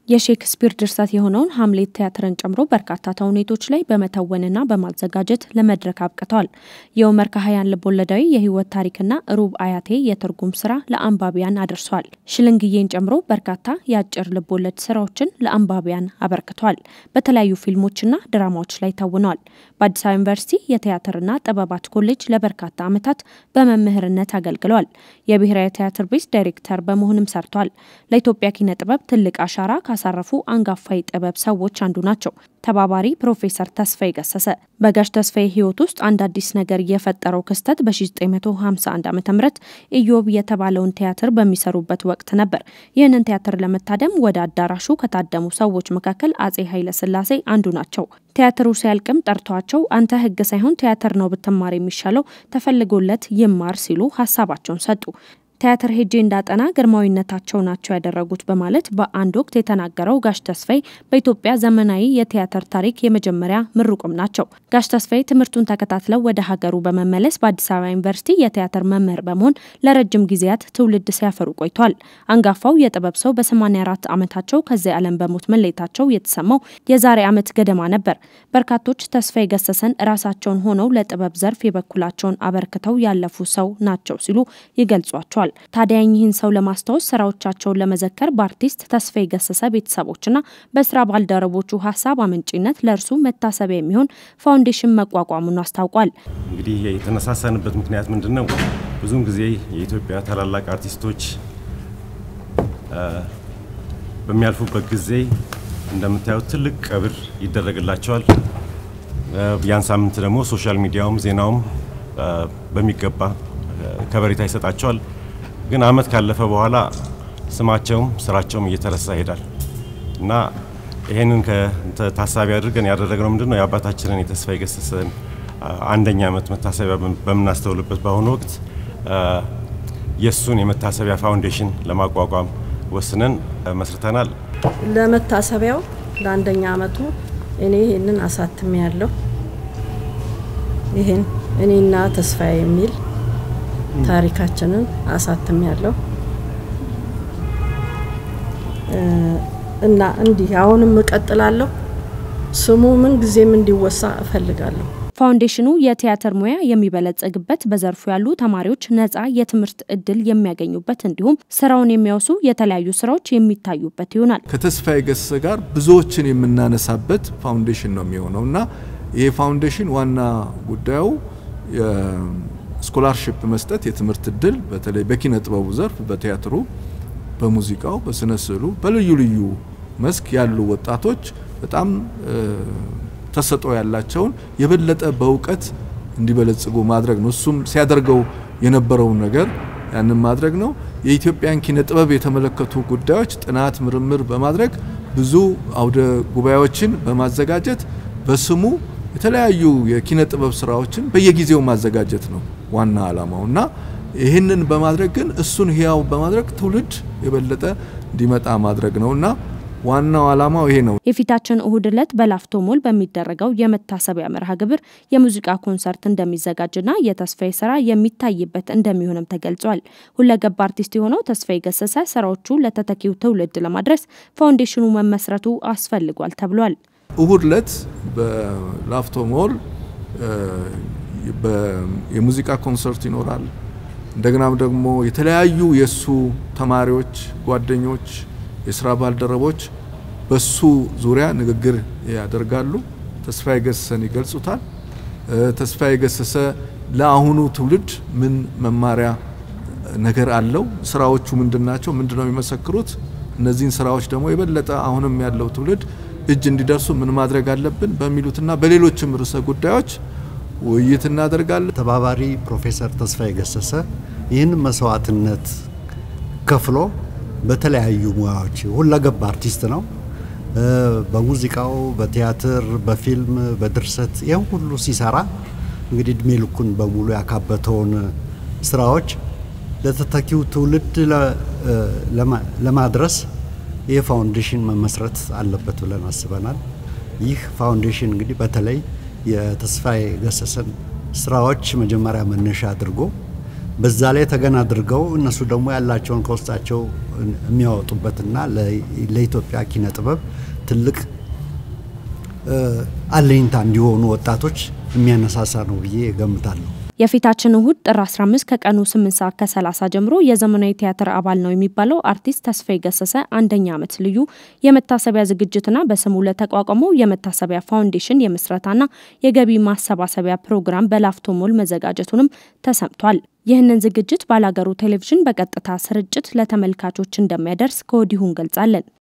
የሼክስፒር ድርሰት የሆነውን ሀምሌት ቲያትርን ጨምሮ በርካታ ተውኔቶች ላይ በመተወንና በማዘጋጀት ለመድረክ አብቅተዋል። የኡመር ከሀያን ልቦለዳዊ የህይወት ታሪክና ሩብ አያቴ የትርጉም ስራ ለአንባቢያን አድርሷል። ሽልንግዬን ጨምሮ በርካታ የአጭር ልቦለድ ስራዎችን ለአንባቢያን አበርክቷል። በተለያዩ ፊልሞችና ድራማዎች ላይ ተውነዋል። በአዲስ አበባ ዩኒቨርሲቲ የቲያትርና ጥበባት ኮሌጅ ለበርካታ ዓመታት በመምህርነት አገልግለዋል። የብሔራዊ ቲያትር ቤት ዳይሬክተር በመሆንም ሰርቷል። ለኢትዮጵያ ኪነ ጥበብ ትልቅ አሻራ ካሳረፉ አንጋፋ የጥበብ ሰዎች አንዱ ናቸው። ተባባሪ ፕሮፌሰር ተስፋዬ ገሰሰ በጋሽ ተስፋዬ ህይወት ውስጥ አንድ አዲስ ነገር የፈጠረው ክስተት በ1951 ዓ ም ኢዮብ የተባለውን ቲያትር በሚሰሩበት ወቅት ነበር። ይህንን ቲያትር ለመታደም ወደ አዳራሹ ከታደሙ ሰዎች መካከል አጼ ኃይለ ሥላሴ አንዱ ናቸው። ቲያትሩ ሲያልቅም ጠርቷቸው አንተ ህግ ሳይሆን ቲያትር ነው ብትማር የሚሻለው ተፈልጎለት ይማር ሲሉ ሀሳባቸውን ሰጡ። ቲያትር ሄጄ እንዳጠና ግርማዊነታቸው ናቸው ያደረጉት በማለት በአንድ ወቅት የተናገረው ጋሽ ተስፋዬ በኢትዮጵያ ዘመናዊ የቲያትር ታሪክ የመጀመሪያ ምሩቅም ናቸው። ጋሽ ተስፋዬ ትምህርቱን ተከታትለው ወደ ሀገሩ በመመለስ በአዲስ አበባ ዩኒቨርሲቲ የቲያትር መምህር በመሆን ለረጅም ጊዜያት ትውልድ ሲያፈሩ ቆይቷል። አንጋፋው የጥበብ ሰው በ84 ዓመታቸው ከዚህ ዓለም በሞት መለየታቸው የተሰማው የዛሬ ዓመት ገደማ ነበር። በርካቶች ተስፋዬ ገሰሰን ራሳቸውን ሆነው ለጥበብ ዘርፍ የበኩላቸውን አበርክተው ያለፉ ሰው ናቸው ሲሉ ይገልጿቸዋል። ታዲያ ይህን ሰው ለማስታወስ ስራዎቻቸውን ለመዘከር በአርቲስት ተስፋዬ ገሰሰ ቤተሰቦችና በስራ ባልደረቦቹ ሀሳብ አመንጪነት ለእርሱ መታሰቢያ የሚሆን ፋውንዴሽን መቋቋሙን አስታውቋል። እንግዲህ የተነሳሳንበት ምክንያት ምንድን ነው? ብዙውን ጊዜ የኢትዮጵያ ታላላቅ አርቲስቶች በሚያልፉበት ጊዜ እንደምታዩት ትልቅ ቀብር ይደረግላቸዋል። ያን ሳምንት ደግሞ ሶሻል ሚዲያውም ዜናውም በሚገባ ከበሬታ ይሰጣቸዋል። ግን አመት ካለፈ በኋላ ስማቸውም ስራቸውም እየተረሳ ይሄዳል እና ይሄንን ታሳቢ አድርገን ያደረግነው ምንድን ነው የአባታችንን የተስፋዬ ገሰሰን አንደኛ ዓመት መታሰቢያ በምናስተውልበት በአሁኑ ወቅት የእሱን የመታሰቢያ ፋውንዴሽን ለማቋቋም ወስነን መስርተናል። ለመታሰቢያው ለአንደኛ ዓመቱ እኔ ይህንን አሳትሜ ያለሁ ይህን እኔና ተስፋዬ የሚል ታሪካችንን አሳትም ያለው እና እንዲህ አሁንም እቀጥላለሁ። ስሙ ምን ጊዜም እንዲወሳ እፈልጋለሁ። ፋውንዴሽኑ የቲያትር ሙያ የሚበለጸግበት በዘርፉ ያሉ ተማሪዎች ነጻ የትምህርት እድል የሚያገኙበት እንዲሁም ስራውን የሚያወሱ የተለያዩ ስራዎች የሚታዩበት ይሆናል። ከተስፋዬ ገሰሰ ጋር ብዙዎችን የምናነሳበት ፋውንዴሽን ነው የሚሆነው እና ይሄ ፋውንዴሽን ዋና ጉዳዩ ስኮላርሽፕ መስጠት የትምህርት እድል በተለይ በኪነ ጥበቡ ዘርፍ በቲያትሩ፣ በሙዚቃው፣ በስነ ስዕሉ በልዩ ልዩ መስክ ያሉ ወጣቶች በጣም ተሰጥኦ ያላቸውን የበለጠ በእውቀት እንዲበለጽጉ ማድረግ ነው። እሱም ሲያደርገው የነበረውን ነገር ያንን ማድረግ ነው። የኢትዮጵያን ኪነ ጥበብ የተመለከቱ ጉዳዮች ጥናት፣ ምርምር በማድረግ ብዙ አውደ ጉባኤዎችን በማዘጋጀት በስሙ የተለያዩ የኪነ ጥበብ ስራዎችን በየጊዜው ማዘጋጀት ነው ዋና ዓላማው እና ይህንን በማድረግ ግን እሱን ህያው በማድረግ ትውልድ የበለጠ እንዲመጣ ማድረግ ነው እና ዋናው ዓላማው ይሄ ነው። የፊታችን እሁድ ዕለት በላፍቶ ሞል በሚደረገው የመታሰቢያ መርሃ ግብር የሙዚቃ ኮንሰርት እንደሚዘጋጅና የተስፋዬ ስራ የሚታይበት እንደሚሆንም ተገልጿል። ሁለገብ አርቲስት የሆነው ተስፋዬ ገሰሰ ስራዎቹ ለተተኪው ትውልድ ለማድረስ ፋውንዴሽኑ መመስረቱ አስፈልጓል ተብሏል። እሁድ ዕለት በላፍቶ ሞል የሙዚቃ ኮንሰርት ይኖራል። እንደገናም ደግሞ የተለያዩ የእሱ ተማሪዎች፣ ጓደኞች፣ የስራ ባልደረቦች በሱ ዙሪያ ንግግር ያደርጋሉ። ተስፋዬ ገሰሰን ይገልጹታል። ተስፋዬ ገሰሰ ለአሁኑ ትውልድ ምን መማሪያ ነገር አለው? ስራዎቹ ምንድን ናቸው? ምንድን ነው የሚመሰክሩት? እነዚህን ስራዎች ደግሞ የበለጠ አሁንም ያለው ትውልድ እጅ እንዲደርሱ ምን ማድረግ አለብን በሚሉትና በሌሎችም ርዕሰ ጉዳዮች ውይይት እናደርጋለን። ተባባሪ ፕሮፌሰር ተስፋዬ ገሰሰ ይህን መስዋዕትነት ከፍሎ በተለያዩ ሙያዎች ሁለገብ አርቲስት ነው። በሙዚቃው፣ በቲያትር፣ በፊልም፣ በድርሰት ይህን ሁሉ ሲሰራ እንግዲህ እድሜ ልኩን በሙሉ ያካበተውን ስራዎች ለተተኪው ትውልድ ለማድረስ ይህ ፋውንዴሽን መመስረት አለበት ብለን አስበናል። ይህ ፋውንዴሽን እንግዲህ በተለይ የተስፋዬ ገሰሰን ስራዎች መጀመሪያ መነሻ አድርጎ በዛ ላይ ተገን አድርገው እነሱ ደግሞ ያላቸውን ከውስጣቸው የሚያወጡበትና ለኢትዮጵያ ኪነ ጥበብ ትልቅ አለኝታ እንዲሆኑ ወጣቶች የሚያነሳሳ ነው ብዬ እገምታለሁ። የፊታችን እሁድ ጥር 15 ከቀኑ 8 ሰዓት ከ30 ጀምሮ የዘመናዊ ቲያትር አባል ነው የሚባለው አርቲስት ተስፋዬ ገሰሰ አንደኛ ዓመት ልዩ የመታሰቢያ ዝግጅትና በስሙ ለተቋቋመው የመታሰቢያ ፋውንዴሽን የምስረታና የገቢ ማሰባሰቢያ ፕሮግራም በላፍቶ ሞል መዘጋጀቱንም ተሰምቷል። ይህንን ዝግጅት ባላገሩ ቴሌቪዥን በቀጥታ ስርጭት ለተመልካቾች እንደሚያደርስ ከወዲሁ እንገልጻለን።